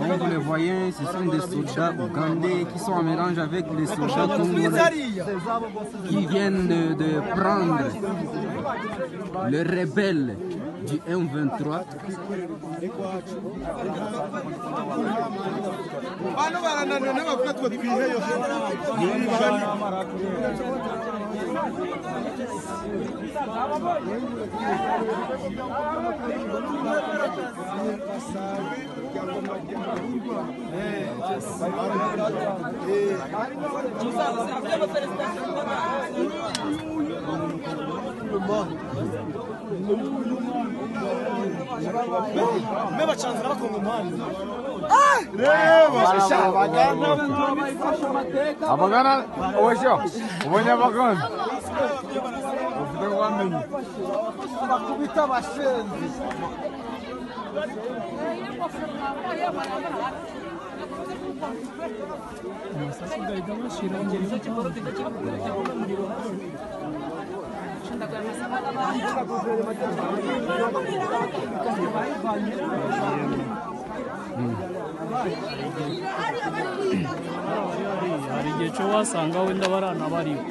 Donc vous les voyez, ce sont des soldats ougandais qui sont en mélange avec les soldats congolais qui viennent de- de prendre le rebelle du 1-23. Bano barananira bavuga ngo twihe yose abagana ubashyo ubonye abagana ufite ngo wamenye hari igihe cyo wasanga wenda barana bariho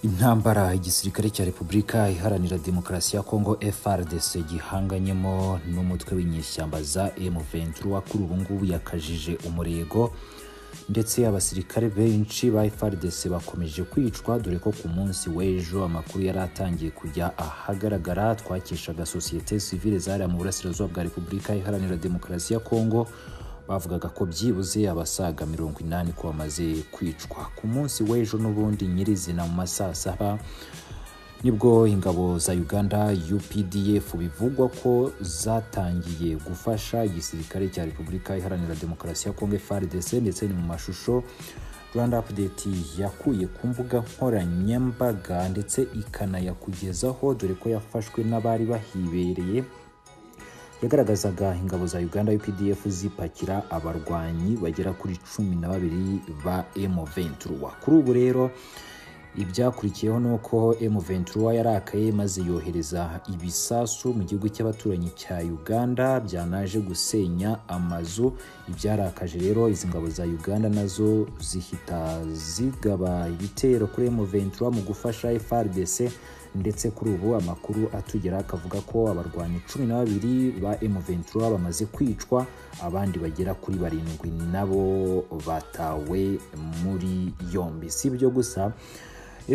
intambara igisirikare cya repubulika iharanira demokarasi ya kongo frdc gihanganyemo n'umutwe w'inyeshyamba za m23 kuri ubu ngubu yakajije umurego ndetse abasirikare benshi ba frdc bakomeje kwicwa dore ko ku munsi w'ejo amakuru yari atangiye kujya ahagaragara twakeshaga sosiyete sivile zariya mu burasirazuba bwa repubulika iharanira demokarasi ya kongo bavugaga ko byibuze abasaga mirongo inani ko bamaze kwicwa ku munsi w'ejo n'ubundi nyirizina mu masaha saba nibwo ingabo za uganda updf bivugwa ko zatangiye gufasha igisirikare cya repubulika iharanira demokarasi ya kongo frdc ndetse ni mu mashusho rwanda update yakuye ku mbuga nkoranyambaga ndetse ikanayakugezaho dore ko yafashwe n'abari bahibereye yagaragazaga ingabo za uganda updf zipakira abarwanyi bagera kuri cumi na babiri ba m23 kuri ubu rero ibyakurikiyeho ni uko m23 yarakaye maze yohereza ibisasu mu gihugu cy'abaturanyi cya uganda byanaje gusenya amazu ibyarakaje rero izi ngabo za uganda nazo zihita zigaba ibitero kuri m23 mu gufasha frdc ndetse kuri ubu amakuru atugera akavuga ko abarwanyi cumi na babiri ba M23 bamaze kwicwa abandi bagera kuri barindwi nabo batawe muri yombi si ibyo gusa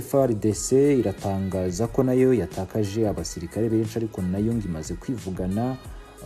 FRDC iratangaza ko nayo yatakaje abasirikare benshi ariko nayo ngo imaze kwivugana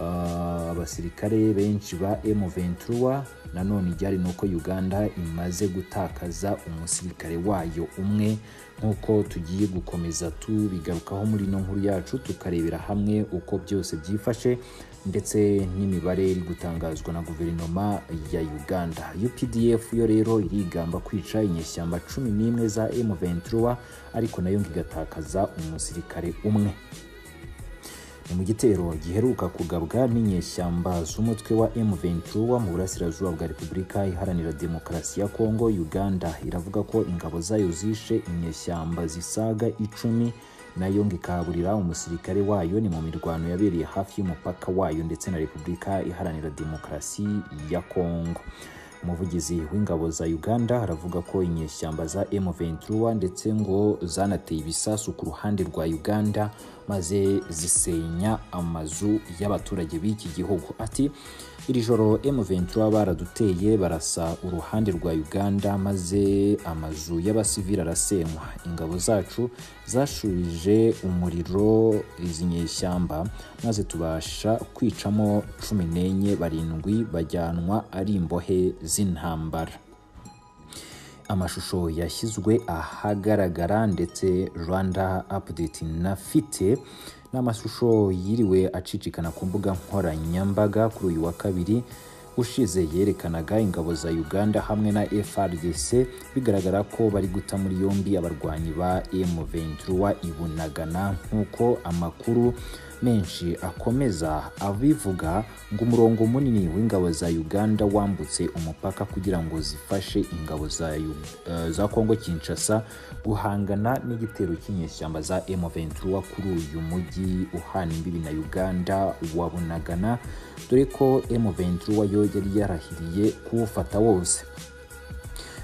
ah, abasirikare benshi ba M23 nanone iryari ni uko Uganda imaze gutakaza umusirikare wayo umwe nk'uko tugiye gukomeza tubigarukaho muri ino nkuru yacu tukarebera hamwe uko byose byifashe ndetse n'imibare iri gutangazwa na guverinoma ya uganda updf yo rero irigamba kwica inyeshyamba cumi n'imwe za m23 ariko nayo ngo igatakaza umusirikare umwe ni mu gitero giheruka kugabwa n'inyeshyamba z'umutwe wa M23 mu burasirazuba bwa Repubulika Iharanira Demokarasi ya Kongo Uganda iravuga ko ingabo zayo zishe inyeshyamba zisaga icumi nayo ngo ikaburira umusirikare wayo ni mu mirwano yabereye hafi y'umupaka wayo ndetse na Repubulika Iharanira Demokarasi ya Kongo umuvugizi w'ingabo za uganda aravuga ko inyeshyamba za m23 ndetse ngo zanateye ibisasu ku ruhande rwa uganda maze zisenya amazu y'abaturage b'iki gihugu ati iri joro m23 baraduteye barasa uruhande rwa uganda maze amazu y'abasivili arasenywa ingabo zacu zashubije umuriro izi nyeshyamba maze tubasha kwicamo cumi n'enye barindwi bajyanwa ari imbohe z'intambara amashusho yashyizwe ahagaragara ndetse rwanda update nafite ni amashusho yiriwe acicikana ku mbuga nkoranyambaga kuri uyu wa kabiri ushize yerekanaga ingabo za uganda hamwe na frdc bigaragara ko bari guta muri yombi abarwanyi ba m23 i bunagana nk'uko amakuru menshi akomeza abivuga ngo umurongo munini w'ingabo za uganda wambutse umupaka kugira ngo zifashe ingabo za, Yu- eh, za kongo kinshasa guhangana n'igitero cy'inyeshyamba za m23 kuri uyu mujyi uhana imbibi na uganda wa bunagana dore ko m23 yo yari yarahiriye kuwufata wose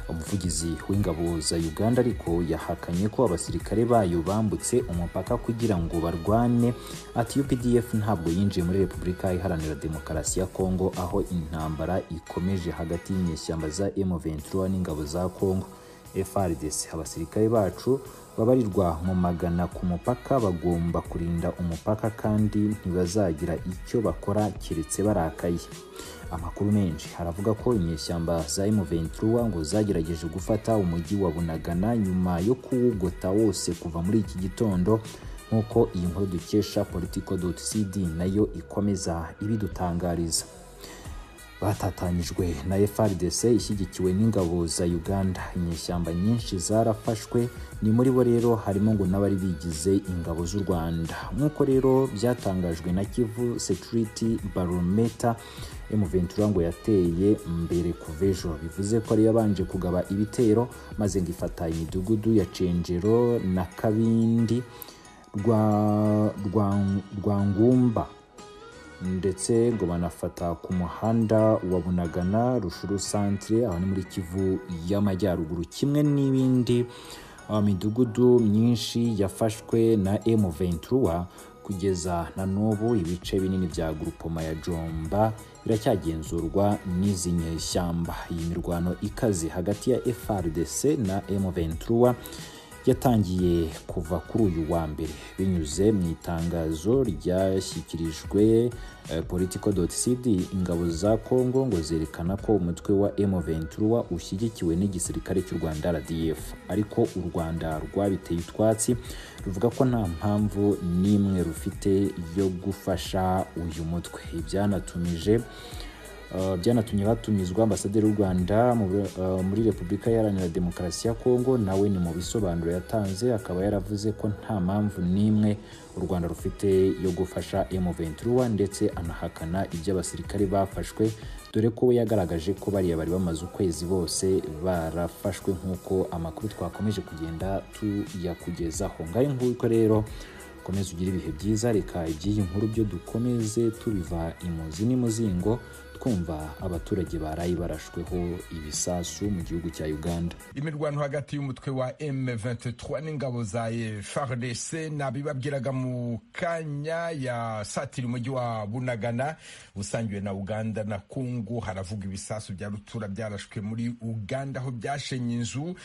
umuvugizi w'ingabo za uganda ariko yahakanye ko abasirikare bayo bambutse umupaka kugira ngo barwane ati updf ntabwo yinjiye muri repubulika iharanira demokarasi ya kongo aho intambara ikomeje hagati y'inyeshyamba za m23 n'ingabo za kongo frdc abasirikare bacu babarirwa mu magana ku mupaka bagomba kurinda umupaka kandi ntibazagira icyo bakora keretse barakaye amakuru menshi haravuga ko inyeshyamba za M23 ngo zagerageje gufata umujyi wa Bunagana nyuma yo kuwugota wose kuva muri iki gitondo nk'uko iyi nkuru dukesha politico.cd nayo ikomeza ibidutangariza batatanyijwe na FRDC ishyigikiwe n'ingabo za Uganda inyeshyamba nyinshi zarafashwe ni muri bo rero harimo ngo n'abari bigize ingabo z'u Rwanda nk'uko rero byatangajwe na Kivu Security Barometer M23 ngo yateye mbere kuva ejo bivuze ko ari yabanje kugaba ibitero maze ngo ifata imidugudu ya Cenjero na Kabindi rwa rwa Rwangumba ndetse ngo banafata ku muhanda wa bunagana rushuru santire aho ni muri kivu y'amajyaruguru kimwe n'ibindi uh, midugudu myinshi yafashwe na m23 kugeza na n'ubu ibice binini bya grupoma ya jomba biracyagenzurwa n'izi nyeshyamba iyi mirwano ikaze hagati ya frdc na m23 yatangiye kuva kuri uyu wa mbere binyuze mu itangazo ryashyikirijwe eh, politico.cd ingabo za congo ngo zerekana ko umutwe wa m23 ushyigikiwe n'igisirikare cy'u rwanda rdf ariko u rwanda rwabiteye utwatsi ruvuga ko nta mpamvu n'imwe rufite yo gufasha uyu mutwe ibyanatumije Uh, byanatumye batumizwa ambasaderi w'u rwanda mu- uh, muri repubulika iharanira demokarasi ya kongo nawe ni mu bisobanuro yatanze akaba yaravuze ko nta mpamvu n'imwe u rwanda rufite yo gufasha m23 ndetse anahakana ibyo abasirikare bafashwe dore ko we yagaragaje ko bariya bari bamaze ukwezi bose barafashwe nk'uko amakuru twakomeje kugenda tuyakugezaho ngaho nguko rero komeza ugire ibihe byiza reka iby'iyi nkuru byo dukomeze tubiva imuzi n'imuzingo twumva abaturage baraye barashweho ibisasu mu gihugu cya uganda imirwano hagati y'umutwe wa M23 n'ingabo za FARDC nabibabwiraga mu kanya ya satira umujyi wa Bunagana usangiwe na Uganda na Kongo haravuga ibisasu bya rutura byarashwe muri Uganda aho byashenye inzu